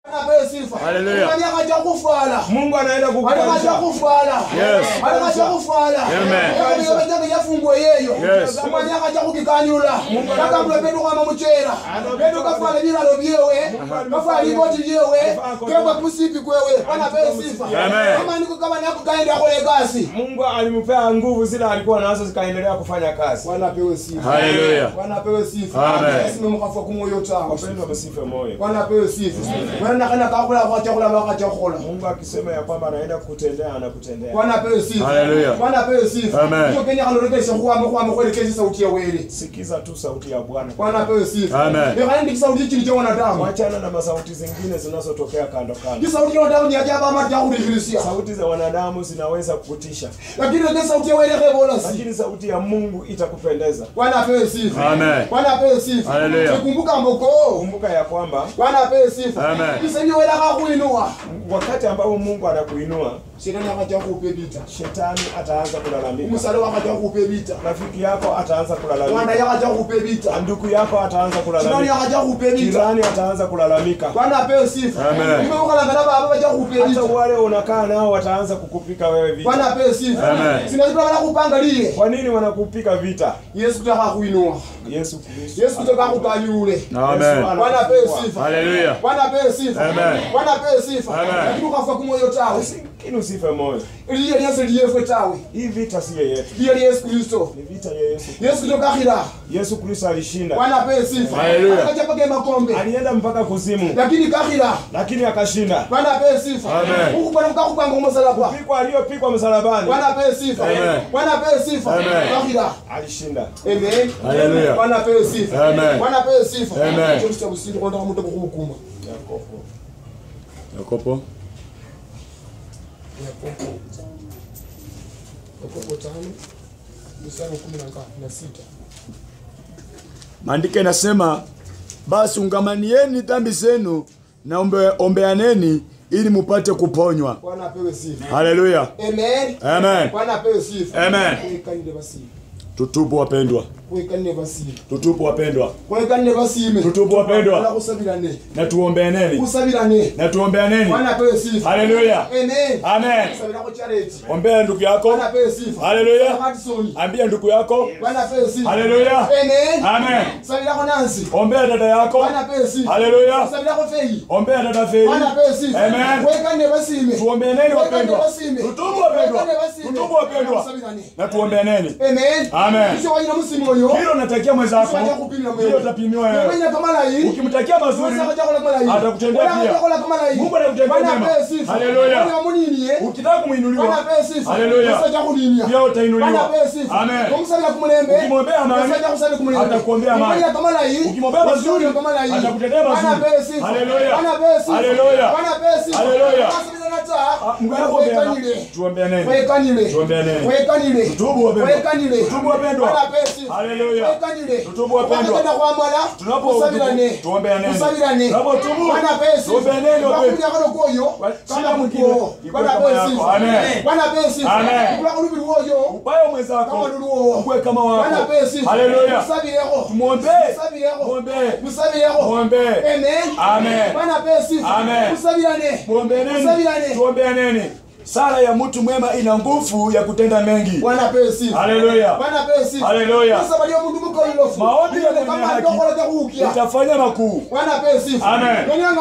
Anapewa sifa. Hallelujah. Kwani akaja kufala. mungu anaenda Alikaja kukubalisha kufala. Yes. Alikaja kufala. Amen. Kama hiyo betaka yafungwe yeyo. Yes. Kwani akaja kukikanyula. Kaka mwe pedu kama muchera. Pedu kafala bilalo byewe. Kafala iboti yewe. Kebwa kusipi kwewe. Anapewa sifa. Amen. Kama niko kama nako kaenda kule kasi. mungu alimpea nguvu zile alikuwa nazo zikaendelea kufanya kazi Wanapewa sifa. Hallelujah. Wanapewa sifa. Amen. Yesu mkafa kumoyo tawo. wapendwa msife moyo Wanapewa sifa. Wana kana kakula kwa chakula kwa chakula. mungu akisema ya kwamba anaenda kutendea anakutendea Bwana apewe sifa. Hallelujah. Bwana apewe sifa. Amen. Hiyo Kenya kalorekesha kuhama kuhama kuelekeza sauti ya wele. sikiza tu sauti ya bwana Bwana apewe sifa. Amen. Ndio kandi sauti chini cha wanadamu. wachana na masauti zingine zinazotokea kando kando Hii sauti ya wanadamu ni ajabu ama ya kudihirisha. sauti za wanadamu zinaweza kukutisha Lakini ile sauti ya wele kebola si. lakini sauti ya mungu itakupendeza Bwana apewe sifa. Amen. Bwana apewe sifa. Hallelujah. Tukumbuka mboko. kumbuka ya kwamba Bwana apewe sifa. Amen. Kisa ni wele akakuinua. wakati ambapo mungu anakuinua Shetani akaja kukupe vita. shetani ataanza kulalamika Msalo akaja kukupe vita. rafiki yako ataanza Mwana kulalamika yakaja kukupe vita. ndugu yako ataanza Shetani kulalamika akaja kukupe vita. jirani ataanza kulalamika Bwana apewe sifa. Amen. Nimeuka na baba baba kukupe hata vita. wale unakaa nao wataanza kukupika wewe vita Bwana apewe sifa. Amen. Sinazima bana kupanga lile. kwa nini wanakupika vita Yesu kutaka kuinua. yesu kristo Yesu kutaka kukanyule. Amen. Bwana apewe sifa. Hallelujah. Bwana apewe sifa. Amen. Bwana apewe sifa. Amen. Lakini ukafa kumoyo tawe. lakini usife moyo Iliye Yesu liyefwe tawe. hii vita siyo yetu Liye Yesu Kristo. ni vita ya yesu Yesu kutoka khira. yesu kristo alishinda Bwana apewe sifa. Hallelujah. Akachapa makombe. alienda mpaka kuzimu Lakini kakhira. lakini akashinda Bwana apewe sifa. Amen. Huku bwana mkakupanga msalaba. pikwa aliyopikwa msalabani Bwana apewe sifa. Amen. Bwana apewe sifa. Amen. Kakhira. alishinda Amen. Hallelujah. Bwana apewe sifa. Amen. Bwana apewe sifa. Amen. Chomsi cha kusini kwa ndio mtu kuhukuma. yakobo Yakobo. Yakobo. Yakobo tano mstari wa kumi na ngapi? Na sita. Maandiko inasema basi ungamanieni dhambi zenu na ombe, ombeaneni ili mupate kuponywa. Bwana apewe sifa. Haleluya. Amen. Amen. Bwana apewe sifa. Amen. Kuikanire basime. Tutubu wapendwa. Kuikanire basime. Tutubu wapendwa. Kuikanire basime. Tutubu wapendwa. Bwana kusabirane. Na tuombeaneni. Kusabirane. Na tuombeaneni. Bwana apewe sifa. Haleluya. Amen. Amen. Kusabira kwa charity. Ombea ndugu yako. Bwana apewe sifa. Haleluya. Hudson. Ambia ndugu yako. Bwana apewe sifa. Haleluya. Amen. Amen. Sabira kwa Nancy. Ombea dada yako. Bwana apewe sifa. Haleluya. Sabira kwa Fei. Ombea dada Fei. Bwana apewe sifa. Amen. Kuikanire basime. Tuombeaneni wapendwa. Kuikanire basime. Tutubu wapendwa. Kuikanire basime. Tutubu wapendwa. Kusabirane. Na tuombeaneni. Amen. Amen. Kisha wajina msimu oyo. Hilo natakia mwenzako. Kisha kupimwa mwewe. Hilo utapimiwa wewe. Mwenye kama la hii. Ukimtakia mazuri atakutendea pia. Mungu anakutendea mema. Haleluya. Ukitaka kumuinuliwa Haleluya. pia utainuliwa. Amen. Ukimwombea amani atakuombea amani. Ukimwombea mazuri atakutendea mazuri. Haleluya. Haleluya. Haleluya. Ah, Mungu anakuombea. Tuombeaneni. Tuombeaneni. Tutubu wapendwa. Tutubu wapendwa. Haleluya. Tutubu wapendwa. Tunapo tuombeaneni. Tunapotubu tuombeaneni wapendwa. Shida mwingine ikuwe kama yako. Amen. Amen. Ubaya mwenzako ukuwe kama wako. Haleluya. Tumwombee. Mwombee. Mwombee. Amen. Amen. Muombeaneni. Tuombeaneni. Sala ya mtu mwema ina nguvu ya kutenda mengi. Haleluya. Haleluya. Maombi ya mwenye haki itafanya makuu. Amen.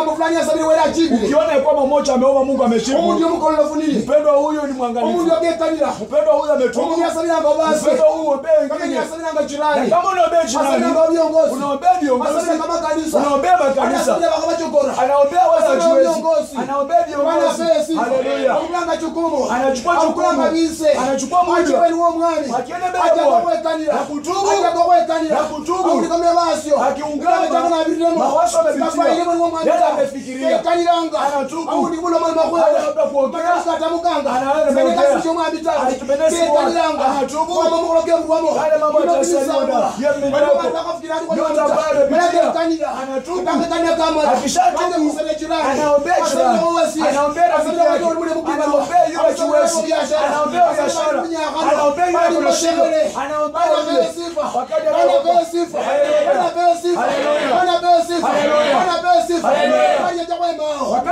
Ukiona ya kwamba mmoja ameomba Mungu ameshibu, mpendwa huyu ni mwangalifu. Mpendwa huyu ametubu. Mpendwa huyu ombea wengine. Na kama unaombea jirani, unaombea viongozi, unaombea makanisa, anaombea wazajiwezi, anaombea viongozi. Haleluya. Anachukua jukumu. Anachukua muda. Akienda mbele ya Bwana. Na kutubu. Na kutubu. Akiungama. Mawazo amepitia. Yale amefikiria. Anatubu. Hata labda kuongea. Anaenda ameongea. Alitupendea siku moja. Anatubu. Yale mambo yatasaliwa na ya mimi yako. Yote ambayo amepitia. Anatubu. Akishatubu. Anaombea jirani. Anaombea rafiki yake. Anaombea yule kiwezi. Anaombea biashara. Anaombea yule kunashinda. Anaombea yule. Wakati anaomba. Haleluya. Haleluya. Haleluya.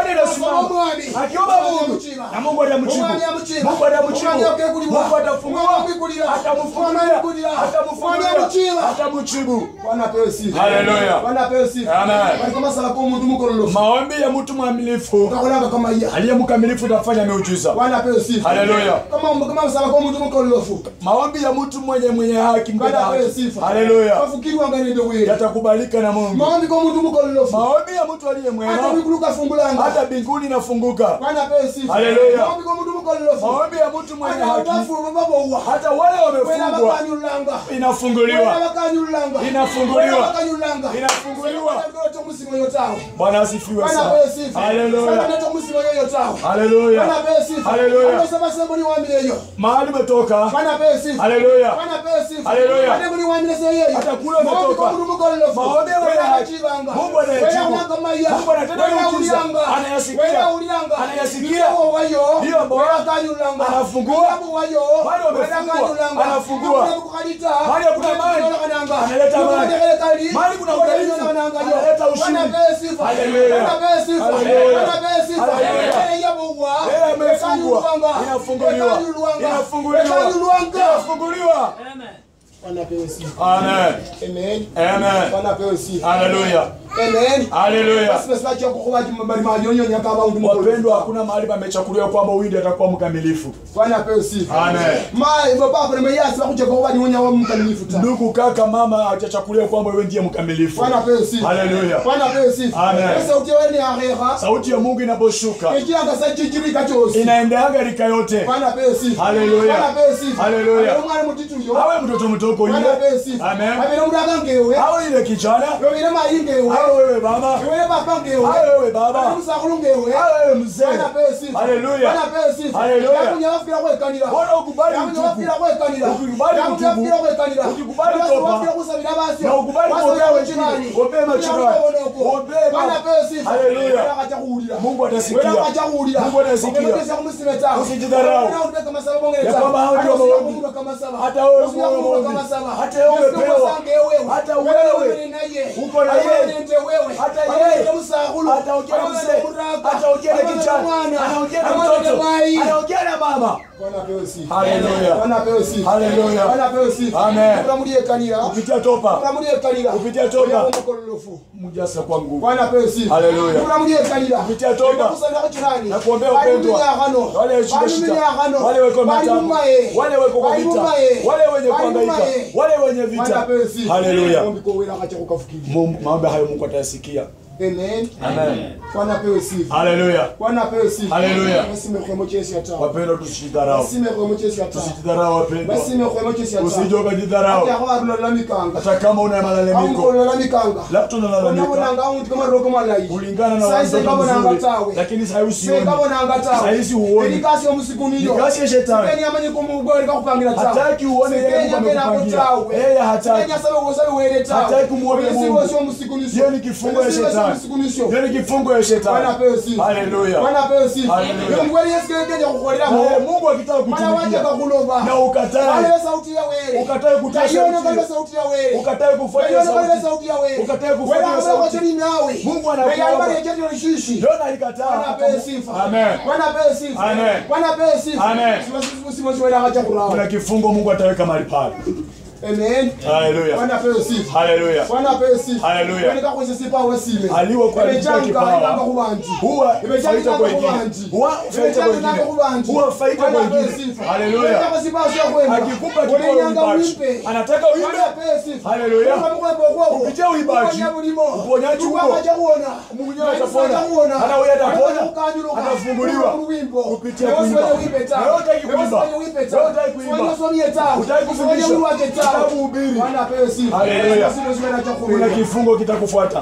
akiomba Mungu na Mungu atamjibu. Mungu atamjibu. Mungu atafungua, atamfungulia, atamfungulia, atamjibu. Bwana apewe sifa. Haleluya. Bwana apewe sifa. Amen. Bali kama sala kwa mtu mkololofu. Maombi ya mtu mwaminifu Kakolanga kama iya. aliye mkamilifu utafanya miujiza. Bwana apewe sifa. Haleluya. Kama kama sala kwa mtu mkololofu. Maombi ya mtu mwenye mwenye haki mbele Bwana apewe haki. sifa. Haleluya. Bafikiri wanga nende wewe. Yatakubalika na Mungu. Maombi kwa mtu mkololofu. Maombi ya mtu aliye Hata mwema wikuluka fungulanga. hata mbinguni inafunguka. Bwana apewe sifa. Haleluya. Maombi kwa mtu mkololofu. Maombi ya mtu mwenye Hata haki wafu babo hata wale Wena wamefungwa bakanyulanga. Wena inafunguliwa. bakanyulanga. Inafunguliwa. Wena bakanyulanga. Inafunguliwa. Ndoto musimo yotawe. Bwana asifiwe Bwana sana. apewe sifa. Haleluya. Ndoto musimo yotawe. Haleluya. Bwana apewe sifa. Haleluya. Sema sema ni waambie hiyo. Mahali umetoka. Bwana apewe sifa. Haleluya. Bwana apewe sifa. Haleluya. Bwana ni waambie sasa yeye. Hata kule umetoka. Maombi ya wenye haki. Mungu anayajibu. Mungu anatenda miujiza. Anayasikia. Anayasikia. Hiyo ambayo anafungua. Wale wamefungwa. Anafungua. Mahali hakuna maji. Analeta maji. Mahali kuna udhaifu. Analeta ushindi. Haleluya. Haleluya. Haleluya. Yeye amefungwa. Inafunguliwa. Inafunguliwa. Inafunguliwa. Bwana apewe sifa. Amen. Amen. Amen. Bwana apewe sifa. Haleluya. Amen. Haleluya. Basi basi bacha kukuba bali manyonyo nyaka ba undu mukolo. Wapendwa, hakuna mahali pamechakuliwa kwamba windi atakuwa mkamilifu. Bwana apewe sifa. Amen. Ma hivyo baba na mayasi bakuja kukuba ni wonya wa mkamilifu ta. Ndugu, kaka, mama hajachakuliwa kwamba wewe ndiye mkamilifu. Bwana apewe sifa. Haleluya. Bwana apewe sifa. Amen. Sasa utiwe ni aheha. Sauti ya Mungu inaposhuka Ikia ngasa chichiri kachosi. inaendeanga rika yote. Bwana apewe sifa. Haleluya. Bwana apewe sifa. Haleluya. Apewe mwana mutitu yo. Awe mtoto mtoko Bwana apewe ile. sifa. Amen. Apewe mdaga ngewe. Awe ile kijana. Yobile mai ngewe. Awe wewe baba. Yobile baba ngewe. Awe wewe baba. Apewe msakulu ngewe. Awe wewe mzee. Bwana apewe sifa. Haleluya. Bwana apewe sifa. Haleluya. Yakunya wafira kwekanira. Bwana ukubali Yakunya utubu. wafira kwekanira. Ukikubali Yakunya utubu. wafira kwekanira. Ukikubali Basi toba. wafira kusabira basi. Na ukubali Basi kuombea wewe wengine. jirani. Ombea majirani. Yakunya wafira wako. Ombea. Bwana apewe sifa. Haleluya. Wewe akacha kuhurira. Mungu atasikia. Wewe akacha kuhurira. Mungu atasikia. Ukimetesa kumusime tawe. Usijidharau. Wewe unataka masaba bongere Ya tawe. kwamba hao ndio Hata usije maombi. kufunga kama saba. Hata wewe Usije uwe kufunga maombi. kama saba. Hata wewe Yesu umepewa. kusange wewe. Hata Wewe wewe. ni naye. Uko na Wewe yeye. ni nje wewe. Hata Wewe yeye. ni msahulu. Ataongea na Wewe ni mzee. mraka. Ataongea na Wewe ni kijana. mwana. Anaongea na Wewe ni mtoto. mai. Anaongea na mama. Bwana apewe sifa. Haleluya. Bwana apewe sifa. Haleluya. Bwana apewe sifa. Amen. Tulamulie kanira. Kupitia topa. Tulamulie kanira. Kupitia toba. Oya mkololofu. Mjasa kwa nguvu. Bwana apewe sifa. Haleluya. Tulamulie kanira. Kupitia toba. Tunakusanya kwa jirani. Na kuombea Bali upendo. mwenye agano. Wale washika Bali shida. mwenye agano. Wale weko Bali matamu. mumaye. Wale weko kwa Bali vita. mumaye. Wale wenye Bali kuhangaika. mumaye. Wale wenye Bwana vita. apewe sifa. Haleluya. Ombi kwa wila akacha kukafikiri. Mungu- Maombi hayo Mungu atayasikia. Amen. Amen. Bwana apewe sifa. Haleluya. Bwana apewe sifa. Haleluya. Basime kwa mochesi ya tawa. Wapendwa, tusijidharau. Basime kwa mochesi ya tawa. Tusijidharau wapendwa. Basime kwa mochesi ya tawa. Usije ukajidharau. Hata kwa tunalalamikanga. Hata kama una Au malalamiko. tunalalamikanga. Labda unalalamika Unabonanga unti kama roko malai. kulingana na Sasa watoto kabonanga mzuri, tawe. lakini sasa usioni. sekabonanga tawe Sahizi huoni. elikasi omusikuniyo Nikasi ya shetani. sikeni amanye kumugore kakupangira tawe Hataki uone yeye sikeni Mungu amena amekupangia. kutawe Yeye hataki. sikeni asabe usabe were tawe Hataki kumuombe Mungu. Yesu sio musikunisho Hiyo ni kifungo ya Yesu sio shetani. musikunisho Hiyo ni kifungo ya Bwana shetani. apewe sifa Haleluya. Bwana apewe sifa Haleluya. Ndio mkweli Yesu keje kukolera Na yeye mo Mungu akitaka Bwana waje kutumikia kakuloba na ukatae, Wale sauti ya were ukatae kutoa Taiona sauti kale hiyo, sauti ya were ukatae kufanya Taiona kale sauti. sauti ya were Ukatae kufanya Wewe sauti. kwa chini nawe Mungu anakuomba. Wewe alibari ya chini rishishi Yona alikataa. Bwana apewe sifa. Amen. Bwana apewe sifa. Amen. Bwana apewe sifa. Amen. Usimwona haja kurao. Kuna kifungo Mungu ataweka mahali pale. Amen. Haleluya. Bwana apewe sifa. Haleluya. Bwana apewe sifa. Haleluya. Wewe kama sifa wewe sime. Aliwa kwa Imechanga kupitia kipawa. ibanga kubanji. Huwa Imechanga faida kwa ibanga wengine. kubanji. Huwa faida kwa Imechanga ibanga wengine. kubanji. Huwa faida kwa Bwana apewe wengine. sifa. Haleluya. Wewe kama sifa sio kwenda. Akikupa kipawa Ulinyanga uibaji. uimpe. Anataka Bwana uimbe. apewe sifa. Haleluya. Kama mko hapo kwako. Kupitia uimbaji. Uponya bulimo. Uponyaji Mungu upo. atakuona. Mungu mwenyewe atapona. Hata wewe atapona. Atafunguliwa. Kupitia kuimba. Wewe hutaki kuimba. Wewe hutaki kuimba. Hutaki kufundisha. Hutaki kuhubiri. Haleluya. Kuna kifungo kitakufuata.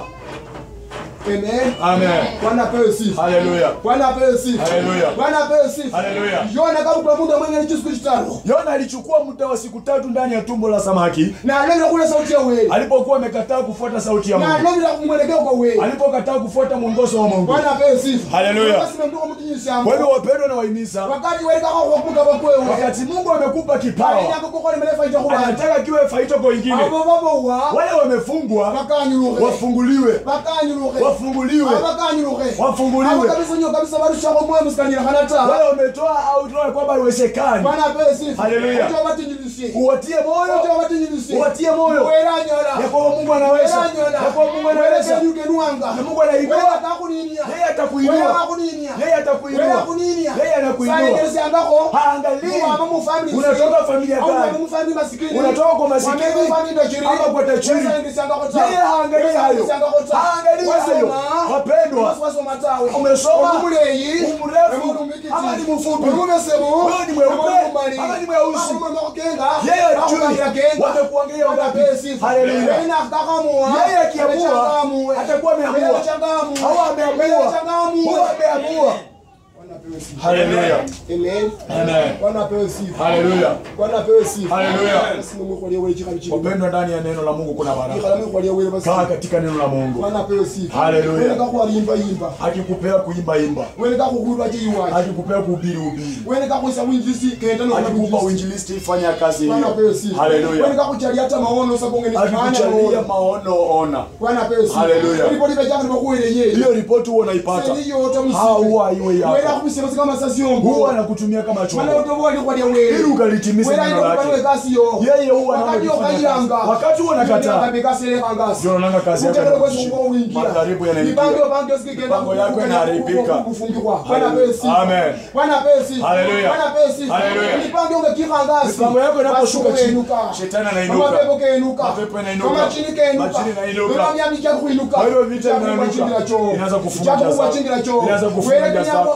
Amen. Haleluya. Haleluya. Haleluya. yona kabukula mundu amwenye lichisiku chitano Yona alichukua muda wa siku tatu ndani ya tumbo la samaki nalevera kula sauti ya weli alipokuwa amekataa kufuata sauti ya Mungu. nalevera kumwelekeo kwa weli Alipokataa kufuata mwongozo wa Mungu. bwana apewe sifa Haleluya. Basime mtuko mutinyishambo Kwa hivyo wapendwa na wahimiza, wakati welikako kwakuta bakwewe wakati Mungu amekupa kipawa, ainakokokole melefa ichakubana anataka kiwe faito kwa wengine. abo babowa Wale wamefungwa bakanyuluke wafunguliwe, bakanyuluke wafunguliwe abakanyuluke Wafunguliwe. abo kabisa nyo kabisa barushako moyo musikanyira kanata wale wametoa au toa kwamba haiwezekani bwana apewe sifa Haleluya. Ojo batinyilishe uwatie moyo Ojo batinyilishe uwatie moyo weranyola ya kwamba Mungu anaweza ya kwamba Mungu anaweza werekenyuke nuwanga na Mungu anainua Wera kakuninia yeye atakuinua Wera kakuninia yeye atakuinua Wera kuninia yeye anakuinua sayengeresyangako haangalii Mama mu family unatoka familia au mama gani mu family masikini unatoka kwa masikini Mama mu family tajiri ama kwa tajiri Sayengeresyangako ta yeye haangalii hayo Sayengeresyangako ta haangalii hayo Wasoma. wapendwa wasoma tawe umesoma umuleyi umrefu ama ni mfupi umumesemu wewe ni mweupe ama ni mweusi yeye ajui wamekuangalia ngapi haleluya yeye akiamua atakuwa ameamua au ameamua huwa ameamua haleluya amen haleluya haleluya wapendwa ndani ya neno la mungu kuna baraka kaa katika neno la mungu Haleluya. wenekakuwalimbayimba akikupea kuimba imba wenekakukulwa chiiwaci akikupea kuhubiri ubiri wenekakuisa winjisi kenda akikupa uinjilisti fanya kazi hiyo haleluya wenekakuchalia hata maono akikuchalia maono ona Haleluya. sakongenipolipechakanipakuweleyeli hiyo ripoti huwa unaipata huwa iwe yako huwa anakutumia kama chombo ili ukalitimize neno lake yeye huwa anaolifanya kazi. wakati huwa nakataa ndio unaona kazi yako inakushika. Majaribu yanaingia. Mipango yako inaharibika. Amen. Haleluya. Haleluya. mipango yako inaposhuka chini shetani anainuka mapepo inainuka majini inainuka kwa hivyo vita vinainuka inaanza kufunga jaza inaanza kufunga jaza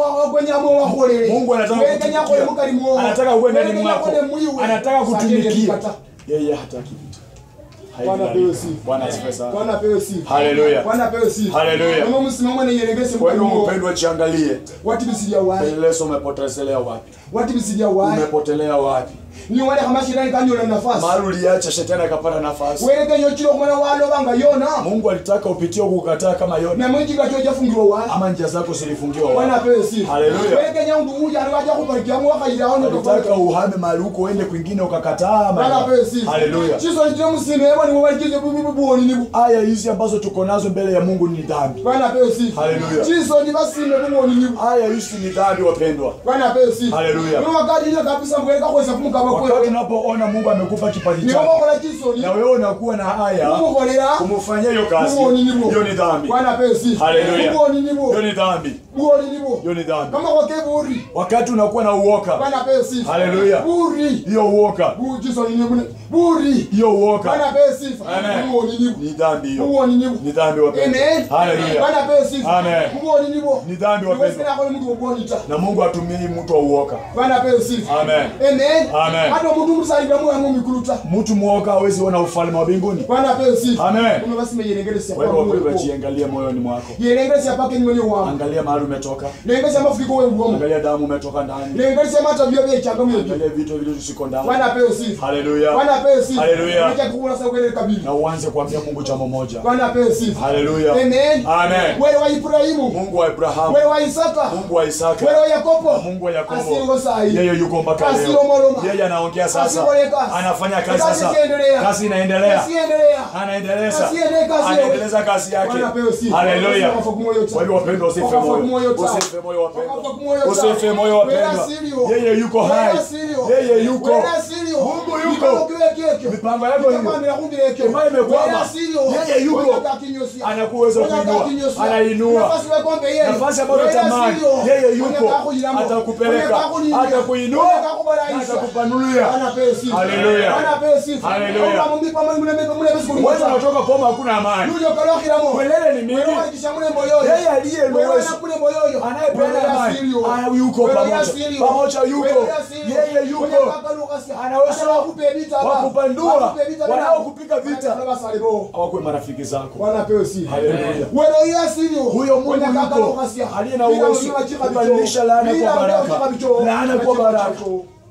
Mungu anataka kutumikia anataka uwe ndani mwako anataka kutumikia yeye hataki vita Bwana apewe sifa. Bwana asifiwe sana Bwana apewe sifa. haleluya Bwana apewe sifa. Haleluya. Mama msimamo na yelengese kwa hivyo mkalimu. mpendwa jiangalie Watibisilia wapi? leso umepotelea wapi Watibisilia wapi? umepotelea wapi Ni wale kama shetani kanyola nafasi. mahali uliacha shetani akapata nafasi Weleke nyochilo kumwana walo banga yona. mungu alitaka upitie huku kukataa kama yona Na mwingi kacho jafungirwa wapi? ama njia zako zilifungiwa Bwana wapi apewe sifa. Haleluya. Weleke nyangu uja aliwaja kubarikia mwaka ilaoni alitaka uhame mahali huko uende kwingine ukakataa Bwana ama apewe sifa. haleluya Chiso nitio msime hewa ni mwalikize bubu bubu buoni nibu. aya hizi ambazo tuko nazo mbele ya mungu ni dhambi Bwana apewe sifa. Haleluya. Chiso ni basime buoni nibu. aya hizi ni dhambi wapendwa Bwana apewe sifa. Haleluya. Ni wakati ile kabisa mweleka kuweza kumkaba wakati kwewe. unapoona mungu amekupa kipaji Ni chako wakola chiso ni. na wewe unakuwa na haya Kumukolera. kumufanyia hiyo kazi Buoni nibu. hiyo ni dhambi Bwana apewe sifa. Haleluya. Buoni nibu. hiyo ni dhambi Buoni nibu. hiyo ni dhambi Kama kwa keburi. wakati unakuwa na uoka Bwana apewe sifa. Haleluya. Buri. hiyo uoka Bu chiso ni nibu. Buri. hiyo uoka Bwana apewe sifa. Amen. Buoni nibu. ni dhambi hiyo Buoni nibu. ni dhambi wapendwa Amen. haleluya Bwana apewe sifa. Amen. Buoni nibu. ni dhambi Niwezi wapendwa na kwa mtu uboni ta. na mungu atumii mtu wa uoka Bwana apewe sifa. amen Amen. Amen. Hata mtu msalibia moyo wangu mikuluta. mtu mwoka hawezi ona ufalme wa mbinguni Bwana apewe sifa. Amen. Kuna basi meyelengelesi kwa hivyo wapendwa hapa. jiangalie moyoni mwako Yelengelesi hapa kenye mwenye wangu. angalia mahali umetoka Lengelesi hapa fikiko wewe ngomo. angalia damu umetoka ndani Lengelesi hapa tabia vya changamoto yetu. angalia vitu vilivyo ndani Bwana apewe sifa. haleluya Bwana apewe sifa. Haleluya. Acha kuona sasa kweli kabili. na uanze kuambia mungu jambo moja Bwana apewe sifa. haleluya Amen. Amen. Wewe wa Ibrahimu. mungu wa ibrahamu Wewe wa Isaka. mungu wa isaka Wewe wa Yakobo. mungu wa yakobo Asiro sahi. yeye yuko mpaka Asiro leo moloma. yeye anaongea sasa Asiro kazi. anafanya kazi Kazi sasa ikiendelea. kazi inaendelea Kazi endelea. anaendeleza Kazi endelea, kazi anaendeleza kazi yake Bwana apewe sifa. haleluya Wakafa kumoyo ta. kwa hivyo wapendwa usife Wakafa moyo kumoyo ta. usife moyo Wakafa wapendwa kumoyo ta. usife moyo wapendwa Wela sirio. yeye yuko hai Wela sirio. yeye yuko Wela sirio. Mungu yuko. Mipango kiwe kiekyo. mipango yako hiyo Mipango inakumbile ekyo. Ambayo imekwama. Wela sirio. Yeye yuko. Wela kakinyosia. Anakuweza Wela kuinua. kakinyosia. Anainua. Nafasi wekombe yeye. nafasi ambayo Wela unatamani sirio. yeye yuko Wela kakuyiramo. atakupeleka Wela kakunindia. atakuinua Wela kakubaraisha. atakupanulia Bwana apewe sifa. Haleluya. Bwana apewe sifa. Haleluya. Kama mumbipa mwe mule mule mule bisiku wewe unatoka poma hakuna amani Nulio kalokiramo. Welele ni mimi. Wewe walikisha mule moyoyo. Yeye aliye Wewe lowezi. na kule moyoyo. Anayepeana Wewe amani. asirio. Ah, yuko Wewe pamoja. asirio. Pamoja yuko. Wewe asirio. Yeye yuko. Wewe kaka Lukasia. Anaweza Hata wakupe vita ba. wakupandua. Wakupe vita ba. Wanaokupiga vita. Bwana basalibo. hawakuwe marafiki zako Bwana pewe sifa. haleluya Wewe yeye asirio. huyo Mungu Wewe kaka yuko Lukasia. aliye na Bila uwezo mjua chika bicho. kubadilisha laana Bila kwa mjua chika baraka bicho. laana kwa Chika baraka bicho.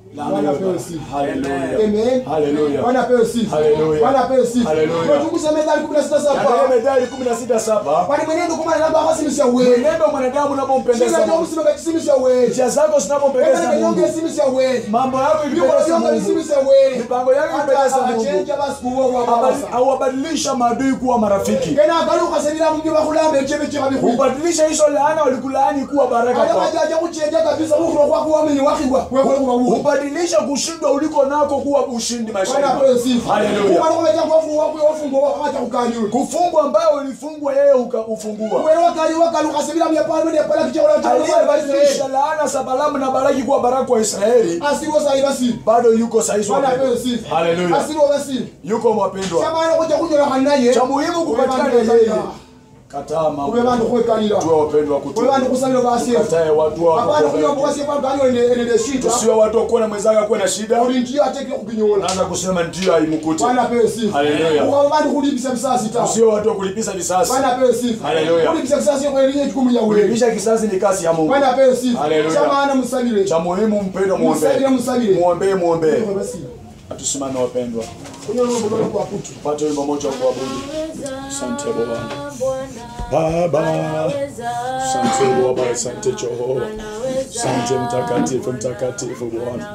Bwana apewe sifa. Hallelujah. Amen. Hallelujah. Bwana apewe sifa. Hallelujah. Bwana apewe sifa. Hallelujah. Tunachunguza Methali 16 Katika hapa. Methali 16:7 Kwani mwenendo kama namba hasimisha wewe. mwenendo wa mwanadamu unapompendeza Sina Mungu, jambo sima kasimisha wewe. njia zako zinapompendeza Kama Mungu, nyonge simisha wewe. mambo yako Yuko ikipendeza nyonge Mungu, simisha wewe. mipango yako ikipendeza Hata Mungu, achenja basi kuwa kwa Abadi- baba. auwabadilisha maadui kuwa marafiki, Kena akaluka senira mungi bakulambe chebe chebe biku. ubadilisha hizo laana walikulaani kuwa baraka Aya kwako, majaja kuchenja kabisa ukro kwa kuwa mwenye wakigwa. Wewe kwa kwa. ubadilisha kushindwa uliko nako kuwa ushindi maishani Bwana mwako. apewe sifa. Hallelujah. Kwa kwa kwa kwa kwa wafungwa hata ukanyuru. kufungwa ambayo ulifungwa yeye uka- ufungua Wewe wakali wakaluka sebira mya pale mwenye pale kichora cha aliyebadilisha laana za Balaamu na Balaki kuwa baraka wa Israeli Asiwo sai basi. bado yuko sahihi Bwana apewe wapendwa. sifa. Hallelujah. Asiwo basi. yuko mwapendwa Kama ana kuja kunyola kanaye. cha muhimu kupatikana Wewe yeye bantu kataa mambo Ube bantu kwekalira. tuwe wapendwa Wewe kutubu bantu kusalira basi. katae watu wako Hapana kunywa kwa basi kwa ganyo ende ende shida. tusiwe watu wakuwa na mwenzake akuwe na shida Ulinjia ateke kupinyola. naanza kusema ndio haimkuti Bwana apewe sifa. Hallelujah. Kwa bantu kulibisa bisasi ta. tusiwe watu wa kulipisa visasi Bwana apewe sifa. Hallelujah. Kulibisa bisasi kwa ile jukumu ya wewe. kulipisha kisasi ni kazi ya Mungu Bwana apewe sifa. Hallelujah. Cha maana msalire. cha muhimu mpendwa Msalire muombe msalire. muombe muombe Basi. atusimame wapendwa Kunyola mbona kwa kutu. tupate wimbo moja wa kuabudu Asante Bwana. Baba. Asante Baba, asante Jehova. Asante mtakatifu, mtakatifu Bwana.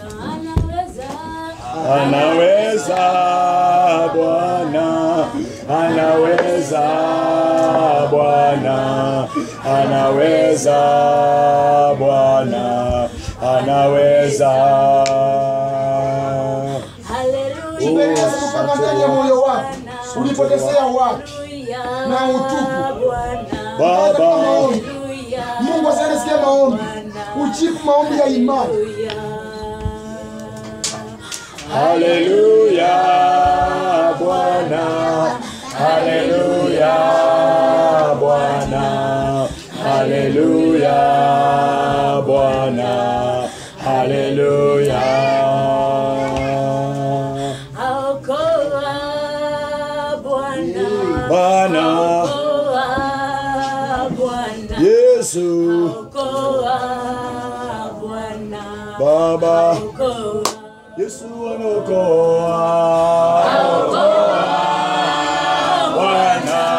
Anaweza Bwana, anaweza Bwana, anaweza Bwana, anaweza. Kipeleka kupanga ndani ya moyo wako. Ulipotezea wapi? Na utupu. Hata kwa maombi. Mungu asanisikia maombi. Ujibu maombi ya imani. Haleluya Bwana, haleluya Bwana, haleluya Bwana, haleluya. Bwana Yesu Baba Yesu anaokoa Bwana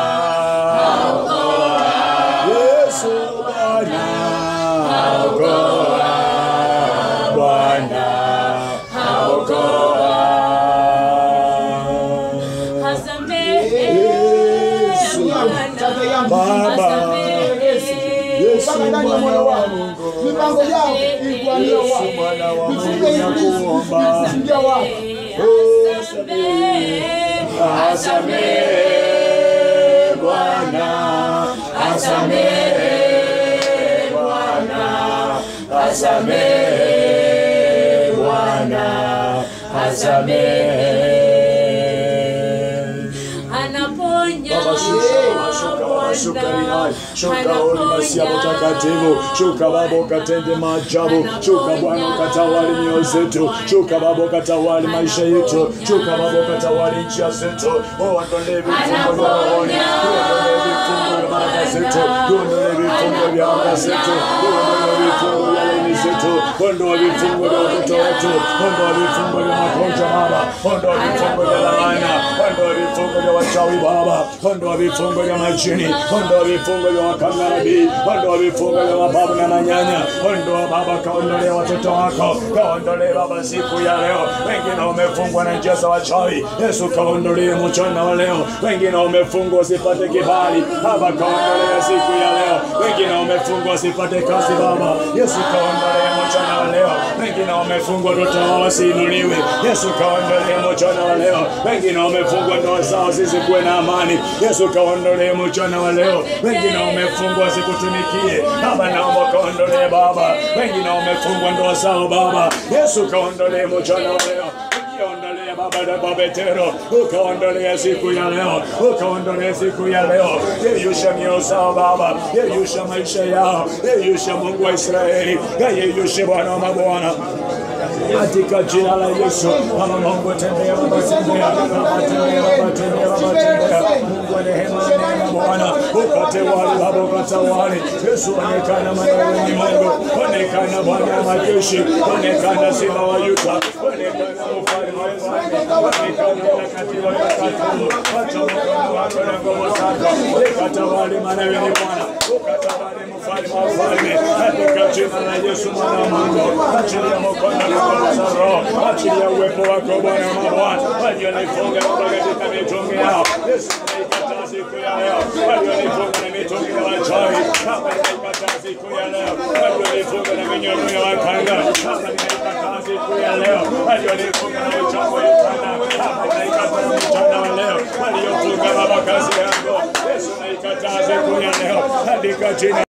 Yesu Bwana okoa Bwana okoa Baba Yesu Mpaka ndani ya mwana moyo wa wako. Mungu Mipango yao ikuania Yesu wako. mwana wa Mungu Mifunge ibilisi nakuomba kusingia wako. Asamehe Bwana, asamehe Bwana, asamehe Bwana, asamehe. Baba shuka, shuka, Baba shuka linai, shuka holi masia mtakatifu, shuka Baba ukatende maajabu, shuka Bwana ukatawali mioyo zetu, shuka Baba ukatawali maisha yetu, shuka Baba ukatawali njia zetu, uondolee vifungo vya rohoni, uondolee vifungo vya baraka zetu, uondolee vifungo vya anga zetu, uondolee vifungo vya laini zetu, ondoa vifungo vya watoto wetu, ondoa vifungo vya magonjwa Baba, ondoa vifungo vya laana, ondoa vifungo vya wachawi Baba, ondoa vifungo vya majini, ondoa vifungo vya wakangarabi, ondoa vifungo vya mababu na manyanya, ondoa Baba, kaondolee watoto wako, kaondolee Baba siku ya leo. Wengine wamefungwa na njia za wachawi, Yesu kaondolee mchana wa leo. Wengine wamefungwa wasipate kibali, Baba kaondolee siku ya leo. Wengine wamefungwa wasipate kazi, Baba Yesu kaondolee mchana wa leo. Wengine wamefungwa watoto wao wasiinuliwe, Yesu kaondolee mchana wa leo. Wengine wamefungwa ndoa zao zisikuwe na amani, Yesu kaondolee mchana wa leo. Wengine wamefungwa wasikutumikie, Baba naomba kaondolee Baba. Wengine wamefungwa ndoa zao Baba, Yesu kaondolee mchana wa leo. Ukaondolee Baba na Babetero, ukaondolee siku ya leo, ukaondolee siku ya leo. Yeyusha mioyo zao Baba, yeyusha maisha yao, yeyusha Mungu wa Israeli, yeyushe Bwana wa mabwana katika jina la Yesu. Baba Mungu, tembea Baba, tembea Baba, tembea Baba, tembea Baba, tembea Mungu wa rehema na neema, Bwana ukatewale Baba, ukatawale Yesu, onekana maana wewe ni Mungu, onekana Bwana wa majeshi, onekana Simba wa Yuda, onekana mfalme wa wafalme, onekana mtakatifu wa watakatifu, wacha mkono wako na nguvu zako, ukatawale maana wewe ni Bwana, ukatawale mfalme wa wafalme, katika jina la Yesu mwana wa Mungu, achilia mkono na nguvu za Roho, achilia uwepo wako Bwana wa mabwana, walionifunga Baba katika mitungi yao, Yesu naikataa siku ya leo, walionifunga na mitungi ya wachawi, Baba naikataa siku ya leo, walionifunga na minyororo ya wakanga, Baba naikataa siku ya leo, walionifunga na uchafu ya tana, Baba naikataa mchana wa leo, waliofunga Baba kazi yangu, Yesu naikataa siku ya leo, katika jina